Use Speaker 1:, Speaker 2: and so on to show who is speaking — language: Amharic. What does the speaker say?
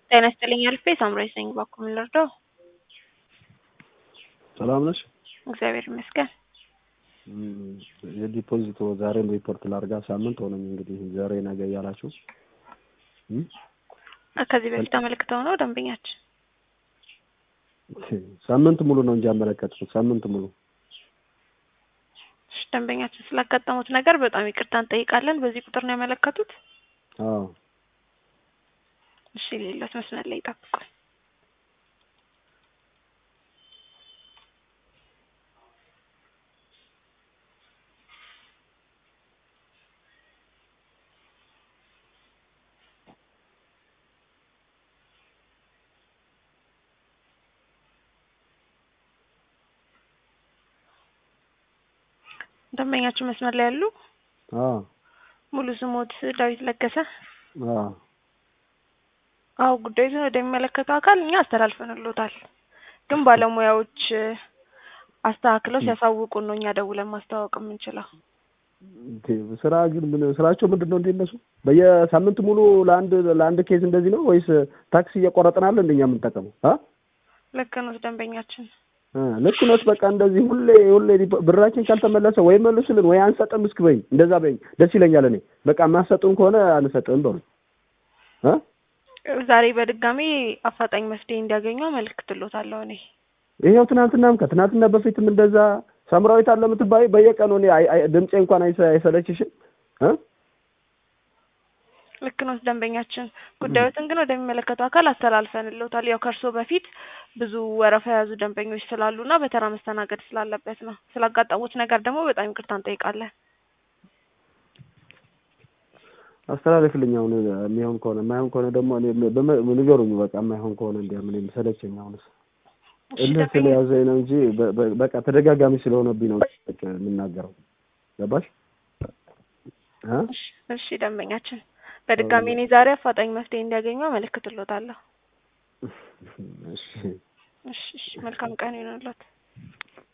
Speaker 1: ጤና ይስጥልኝ አልፌ ሳምራዊ ነኝ። እባክዎ ምን ልርዳው?
Speaker 2: ሰላም ነሽ?
Speaker 1: እግዚአብሔር ይመስገን።
Speaker 2: የዲፖዚት ዛሬም ሪፖርት ላርጋ ሳምንት ሆነኝ እንግዲህ ዛሬ ነገ እያላችሁ
Speaker 1: ከዚህ በፊት አመልክተው ነው ደንበኛችን?
Speaker 2: ሳምንት ሙሉ ነው እንጂ ያመለከትኩት ሳምንት ሙሉ
Speaker 1: እሺ፣ ደንበኛችን ስላጋጠሙት ነገር በጣም ይቅርታ እንጠይቃለን። በዚህ ቁጥር ነው ያመለከቱት?
Speaker 2: አዎ
Speaker 1: እሺ፣ ሌሎት መስመር ላይ ይጠብቁን። ደንበኛችን መስመር ላይ ያሉ
Speaker 2: አዎ
Speaker 1: ሙሉ ስሞት ዳዊት ለገሰ?
Speaker 2: አዎ
Speaker 1: አዎ ጉዳዩን ወደሚመለከተው አካል እኛ አስተላልፈንሎታል፣ ግን ባለሙያዎች አስተካክለው ሲያሳውቁን ነው እኛ ደውለን ማስተዋወቅ የምንችለው።
Speaker 2: ስራ ግን ምን ስራቸው ምንድን ነው? እንደ እነሱ በየሳምንት ሙሉ ለአንድ ለአንድ ኬዝ እንደዚህ ነው ወይስ ታክሲ እየቆረጥናል እንደኛ የምንጠቀመው? አ
Speaker 1: ልክ ነው ደንበኛችን።
Speaker 2: ልክ ነው። በቃ እንደዚህ ሁሌ ሁሌ ብራችን ካልተመለሰ ወይ መልሱልን ወይ አንሰጥም እስክ በይኝ፣ እንደዛ በይኝ፣ ደስ ይለኛል። እኔ በቃ የማሰጡን ከሆነ አንሰጥም በሉ እ
Speaker 1: ዛሬ በድጋሚ አፋጣኝ መፍትሄ እንዲያገኙ አመልክትሎታለሁ። እኔ
Speaker 2: ይሄው ትናንትናም ከትናንትና በፊትም እንደዛ ሳምራዊት አለ የምትባይ በየቀኑ እኔ ድምፄ እንኳን አይሰለችሽም እ
Speaker 1: ልክ ነው ደንበኛችን። ጉዳዮትን ግን ወደሚመለከተው አካል አስተላልፈንሎታል። ያው ከእርሶ በፊት ብዙ ወረፋ የያዙ ደንበኞች ስላሉና በተራ መስተናገድ ስላለበት ነው። ስላጋጠሙት ነገር ደግሞ በጣም ይቅርታ እንጠይቃለን።
Speaker 2: አስተላለፍልኝ። አሁን የሚሆን ከሆነ የማይሆን ከሆነ ደግሞ እኔ ንገሩኝ። በቃ የማይሆን ከሆነ እንዲያ ምን ሰለቸኝ። አሁንስ እልህ ስለያዘኝ ነው እንጂ በቃ ተደጋጋሚ ስለሆነብኝ ነው የምናገረው። ገባሽ?
Speaker 1: እሺ ደንበኛችን በድጋሚ እኔ ዛሬ አፋጣኝ መፍትሄ እንዲያገኙ አመለክትሎታለሁ።
Speaker 2: እሺ
Speaker 1: እሺ፣ መልካም ቀን ይሁንልዎት።